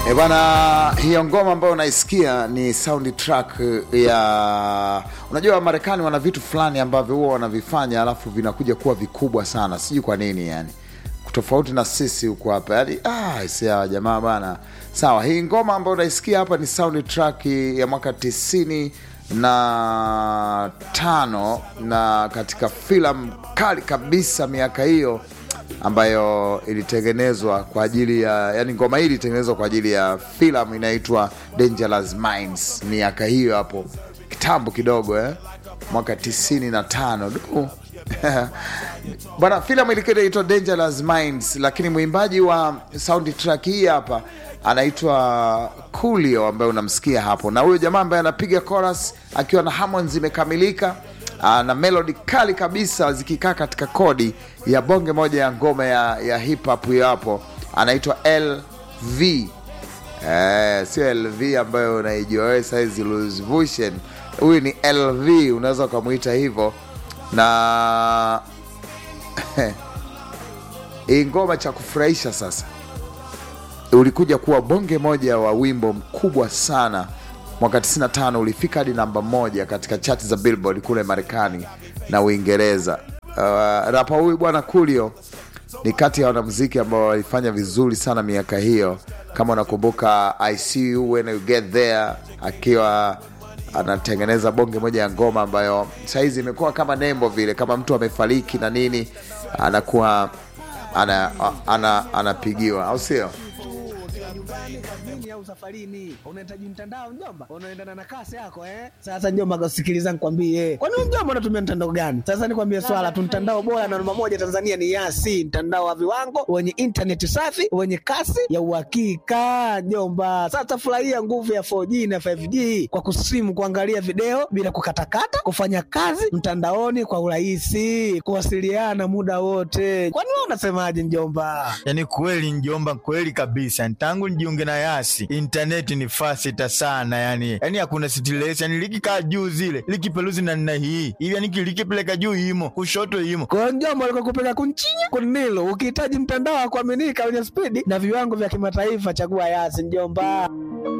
E bwana, hiyo ngoma ambayo unaisikia ni soundtrack ya, unajua Marekani wana vitu fulani ambavyo huwa wanavifanya alafu vinakuja kuwa vikubwa sana, sijui kwa nini yani, tofauti na sisi huko hapa yani. Ah, sia jamaa bana, sawa. Hii ngoma ambayo unaisikia hapa ni soundtrack ya mwaka tisini na tano na katika filamu kali kabisa miaka hiyo ambayo ilitengenezwa kwa ajili ya yani, ngoma hii ilitengenezwa kwa ajili ya filamu inaitwa Dangerous Minds miaka hiyo hapo kitambo kidogo eh? mwaka tisini na tano du bwana, filamu ilikuwa inaitwa Dangerous Minds, lakini mwimbaji wa soundtrack hii hapa anaitwa Coolio ambaye unamsikia hapo, na huyo jamaa ambaye anapiga chorus akiwa na harmonies zimekamilika na melody kali kabisa zikikaa katika kodi ya bonge moja ya ngoma ya, ya hip hop hiyo hapo, anaitwa LV. Eh, sio LV ambayo unaijua wewe saizi Louis Vuitton. Huyu ni LV, unaweza ukamwita hivyo na hii ngoma cha kufurahisha sasa ulikuja kuwa bonge moja wa wimbo mkubwa sana mwaka 95 ulifika hadi namba moja katika chati za Billboard kule Marekani na Uingereza. Uh, rapa huyu bwana Coolio ni kati ya wanamuziki ambao walifanya vizuri sana miaka hiyo. Kama unakumbuka I see you when you get there, akiwa anatengeneza bonge moja ya ngoma ambayo sahizi imekuwa kama nembo vile, kama mtu amefariki na nini anakuwa anapigiwa ana, ana, ana au sio? nyumbani kazini au safarini, unahitaji mtandao mjomba, unaendana na kasi yako eh. Sasa mjomba, kasikiliza nikwambie, kwani wewe mjomba unatumia mtandao gani? Sasa nikwambie swala tu, mtandao bora na namba moja Tanzania ni Yasi, mtandao wa viwango wenye intaneti safi wenye kasi ya uhakika mjomba. Sasa furahia nguvu ya 4G na 5G kwa kusimu, kuangalia video bila kukatakata, kufanya kazi mtandaoni kwa urahisi, kuwasiliana muda wote. Kwani wewe unasemaje mjomba? Yani kweli mjomba, kweli kabisa tangu nijiunge na Yasi intaneti ni fasita sana, yani yani hakuna stress, yani likikaa juu zile likipeluzi na nina hii hivi, yani likipeleka juu imo kushoto imo kwa mjomba, alikokupeleka kunchinya kunilo. Ukihitaji mtandao wa kuaminika wenye spidi na viwango vya kimataifa, chagua Yasi mjomba.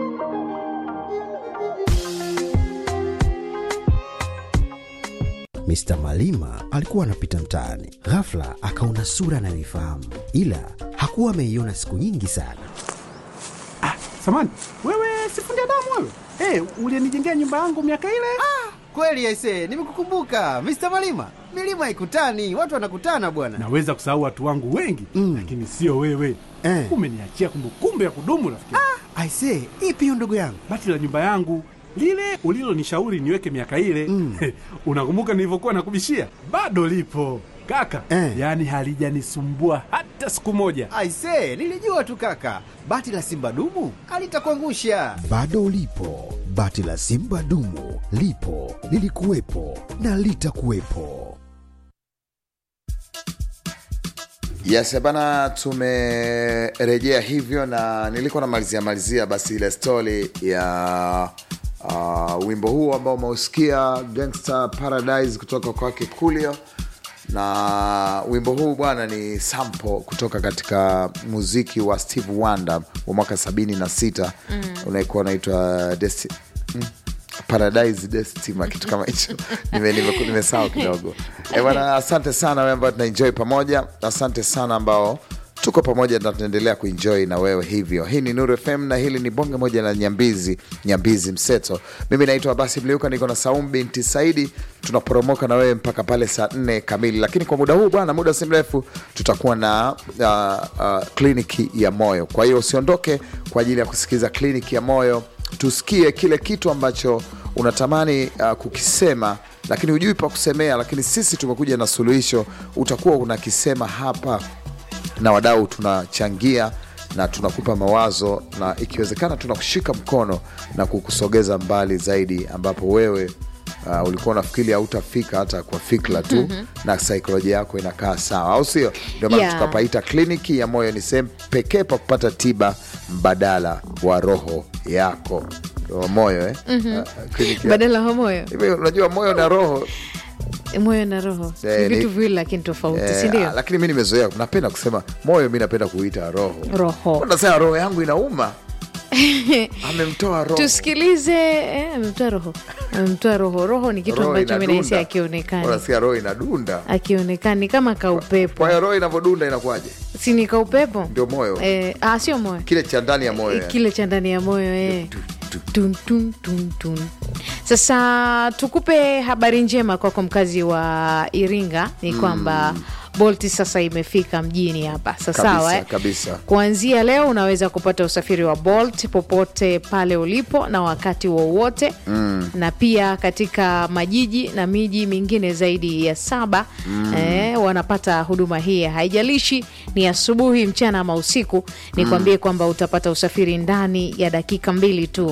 Mr. Malima alikuwa anapita mtaani, ghafla akaona sura anayoifahamu, ila hakuwa ameiona siku nyingi sana. Ah, samani wewe, sifundi damu wewe. Hey, ulienijengea nyumba yangu miaka ile. Ah, kweli aisee, nimekukumbuka Mr. Malima. Milima haikutani, watu wanakutana bwana. Naweza kusahau watu wangu wengi mm, lakini sio wewe eh. Umeniachia kumbukumbu ya kudumu rafiki. Ah, aisee, ipi hiyo ndugu yangu? Bati la nyumba yangu lile ulilonishauri niweke miaka ile mm. Unakumbuka nilivyokuwa nakubishia? Bado lipo kaka eh. Yaani halijanisumbua hata siku moja. Aisee, nilijua tu kaka, bati la simba dumu alitakuangusha. Bado lipo bati la simba dumu, lipo lilikuwepo na litakuwepo. Yes bana, tumerejea hivyo, na nilikuwa namalizia malizia basi ile stori ya uh, wimbo huu ambao umeusikia Gangster Paradise kutoka kwake Coolio na wimbo huu bwana ni sample kutoka katika muziki wa Steve Wonder wa mwaka 76 mm. unaikuwa unaitwa Desti mm. Paradise Destima, kitu kama hicho nimesahau nime, nime kidogo e bwana. Asante sana wewe ambao tunaenjoy pamoja, asante sana ambao tuko pamoja na tunaendelea kuenjoy na wewe hivyo. Hii ni Nuru FM na hili ni bonge moja la Nyambizi, Nyambizi Mseto. Mimi naitwa Basi Mliuka, niko na Saum binti Saidi. Tunaporomoka na wewe mpaka pale saa nne kamili, lakini kwa muda huu bwana, muda si mrefu tutakuwa na uh, uh, kliniki ya moyo. Kwa hiyo usiondoke kwa ajili ya kusikiliza kliniki ya moyo, tusikie kile kitu ambacho unatamani uh, kukisema lakini hujui pa kusemea, lakini sisi tumekuja na suluhisho. Utakuwa unakisema hapa na wadau tunachangia na tunakupa mawazo na ikiwezekana tunakushika mkono na kukusogeza mbali zaidi, ambapo wewe uh, ulikuwa unafikiri hautafika hata kwa fikra tu mm -hmm. na saikolojia yako inakaa sawa, au sio? Ndio maana Yeah. tukapaita kliniki ya moyo. Ni sehemu pekee pa kupata tiba mbadala wa roho yako wa moyo eh? uh, kliniki ya- badala wa moyo Hivi unajua moyo na roho moyo na roho Eh, ni ni- vitu viwili lakini tofauti eh, sindio ah, lakini mi nimezoea napenda kusema moyo mi napenda kuita roho roho nasema roho yangu inauma amemtoa roho tusikilize eh, amemtoa roho amemtoa roho roho ni kitu Roho ambacho mi nahisi inadunda. akionekani unasikia roho inadunda akionekani kama kaupepo kwa hiyo roho inavyodunda inakuwaje si ni kaupepo ndio moyo eh, ah, sio moyo kile cha ndani ya moyo yani. kile cha ndani ya moyo eh. Tun, tun, tun, tun. Sasa tukupe habari njema kwako mkazi wa Iringa ni kwamba Bolt sasa imefika mjini hapa Kabisa, sasawa eh? kabisa. Kuanzia leo unaweza kupata usafiri wa Bolt popote pale ulipo na wakati wowote mm. na pia katika majiji na miji mingine zaidi ya saba mm. eh, wanapata huduma hii. Haijalishi ni asubuhi, mchana ama usiku, nikwambie kwamba utapata usafiri ndani ya dakika mbili tu,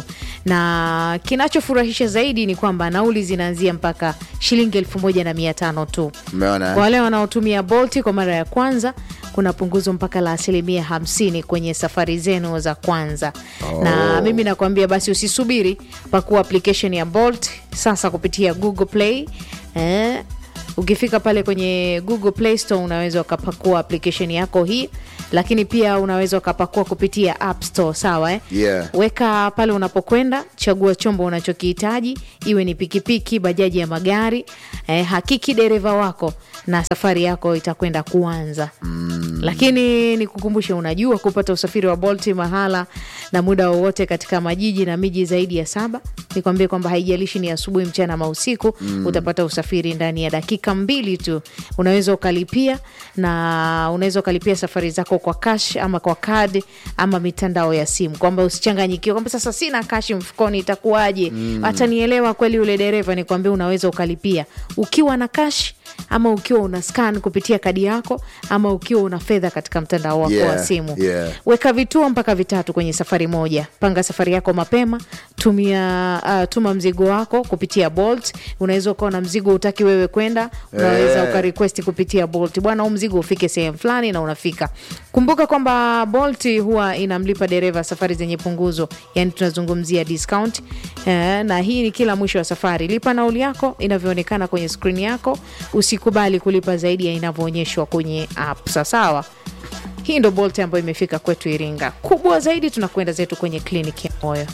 na kinachofurahisha zaidi ni kwamba nauli zinaanzia mpaka shilingi elfu moja na mia tano tu. umeona Kwa eh? wale wanaotumia Bolt kwa mara ya kwanza kuna punguzo mpaka la asilimia hamsini kwenye safari zenu za kwanza na mimi nakwambia basi usisubiri pakua application ya Bolt sasa kupitia Google Play eh, ukifika pale kwenye Google Play Store unaweza ukapakua application yako hii lakini pia unaweza ukapakua kupitia App Store sawa eh? Yeah. weka pale unapokwenda chagua chombo unachokihitaji iwe ni pikipiki bajaji ya magari eh, hakiki dereva wako na safari yako itakwenda kuanza mm. lakini nikukumbushe unajua kupata usafiri wa bolti mahala na muda wowote katika majiji na miji zaidi ya saba nikwambie kwamba haijalishi ni asubuhi mchana ama usiku mm. utapata usafiri ndani ya dakika mbili tu unaweza ukalipia na unaweza ukalipia safari zako kwa cash ama kwa kadi ama mitandao ya simu kwamba usichanganyikiwe kwamba sasa sina kashi mfukoni itakuwaje hata nielewa kweli yule dereva nikwambia unaweza ukalipia ukiwa na cash ama ukiwa una scan kupitia kadi yako ama ukiwa una fedha katika mtandao wako Yeah, wa simu yeah. weka vituo mpaka vitatu kwenye safari moja panga safari yako mapema tumia uh, tuma mzigo wako kupitia bolt unaweza ukawa na mzigo utaki wewe kwenda unaweza Eh. ukarequesti kupitia bolt bwana huu mzigo ufike sehemu fulani na unafika kumbuka kwamba bolt huwa inamlipa dereva safari zenye punguzo yani tunazungumzia discount eh, na hii ni kila mwisho wa safari lipa nauli yako inavyoonekana kwenye skrini yako usikubali kulipa zaidi ya inavyoonyeshwa kwenye app sasawa hii ndo bolt ambayo imefika kwetu iringa kubwa zaidi tunakwenda zetu kwenye kliniki ya moyo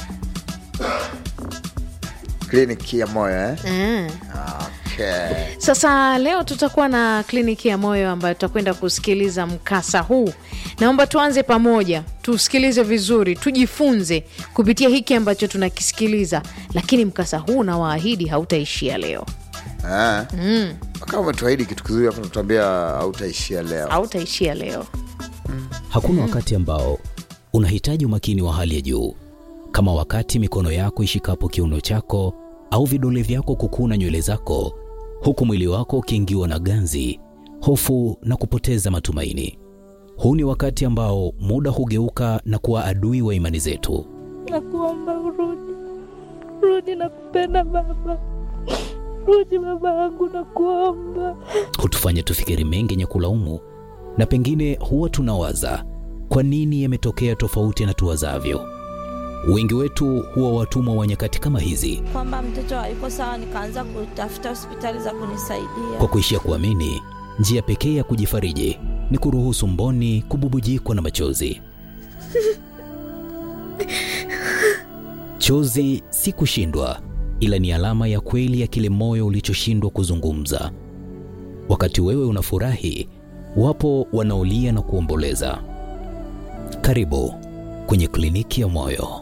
kliniki ya moyo eh? mm. okay. Sasa leo tutakuwa na kliniki ya moyo ambayo tutakwenda kusikiliza mkasa huu. Naomba tuanze pamoja, tusikilize vizuri, tujifunze kupitia hiki ambacho tunakisikiliza, lakini mkasa huu nawaahidi hautaishia leo, Ah. kama umetuahidi kitu kizuri hapo natuambia hautaishia leo hautaishia leo. Hakuna wakati ambao unahitaji umakini wa hali ya juu kama wakati mikono yako ishikapo kiuno chako au vidole vyako kukuna nywele zako, huku mwili wako ukiingiwa na ganzi, hofu na kupoteza matumaini. Huu ni wakati ambao muda hugeuka na kuwa adui wa imani zetu. Nakuomba urudi, rudi, nakupenda baba, rudi baba yangu, nakuomba. hutufanya tufikiri mengi yenye kulaumu, na pengine huwa tunawaza kwa nini yametokea tofauti na tuwazavyo. Wengi wetu huwa watumwa wa nyakati kama hizi, Kwamba mtoto hayuko sawa, nikaanza kutafuta hospitali za kunisaidia. kwa kuishia kuamini njia pekee ya kujifariji ni kuruhusu mboni kububujikwa na machozi. Chozi si kushindwa, ila ni alama ya kweli ya kile moyo ulichoshindwa kuzungumza. Wakati wewe unafurahi, wapo wanaolia na kuomboleza. Karibu kwenye kliniki ya moyo.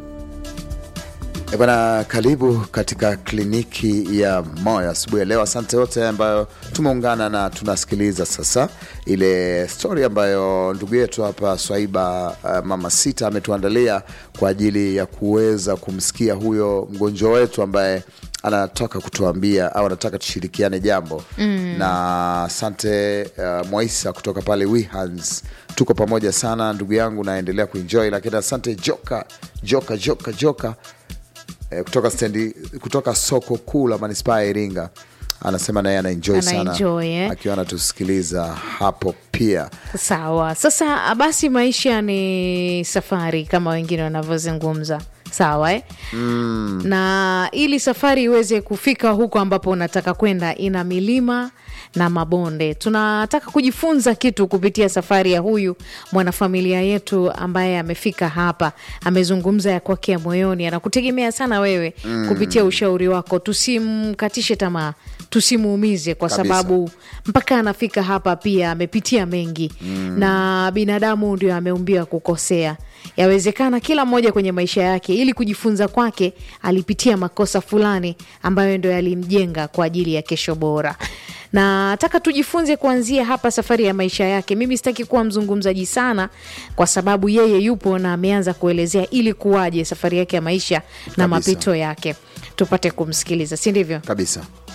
E bana, karibu katika kliniki ya moyo asubuhi ya leo. Asante wote ambayo tumeungana na tunasikiliza sasa ile stori ambayo ndugu yetu hapa Swaiba uh, mama sita ametuandalia kwa ajili ya kuweza kumsikia huyo mgonjwa wetu ambaye anataka kutuambia au anataka tushirikiane jambo mm. na asante uh, Mwaisa kutoka pale Wihans, tuko pamoja sana ndugu yangu, naendelea kuenjoy, lakini asante Joka Joka Joka Joka eh, kutoka stendi kutoka soko kuu la manispaa ya Iringa anasema naye anaenjoy sana Anaenjoy, eh? akiwa anatusikiliza hapo pia. Sawa. Sasa basi, maisha ni safari kama wengine wanavyozungumza, sawa eh? mm. na ili safari iweze kufika huko ambapo unataka kwenda, ina milima na mabonde. Tunataka kujifunza kitu kupitia safari ya huyu mwanafamilia yetu ambaye amefika hapa, amezungumza ya kwake ya moyoni, anakutegemea sana wewe Mm. kupitia ushauri wako. Tusimkatishe tamaa, tusimuumize kwa Kabisa. sababu mpaka anafika hapa pia amepitia mengi Mm. na binadamu ndio ameumbiwa kukosea. Yawezekana kila mmoja kwenye maisha yake, ili kujifunza kwake, alipitia makosa fulani ambayo ndio yalimjenga kwa ajili ya kesho bora. Na nataka tujifunze kuanzia hapa safari ya maisha yake. Mimi sitaki kuwa mzungumzaji sana, kwa sababu yeye yupo na ameanza kuelezea ili kuwaje safari yake ya maisha na Kabisa. mapito yake. Tupate kumsikiliza, si ndivyo? kabisa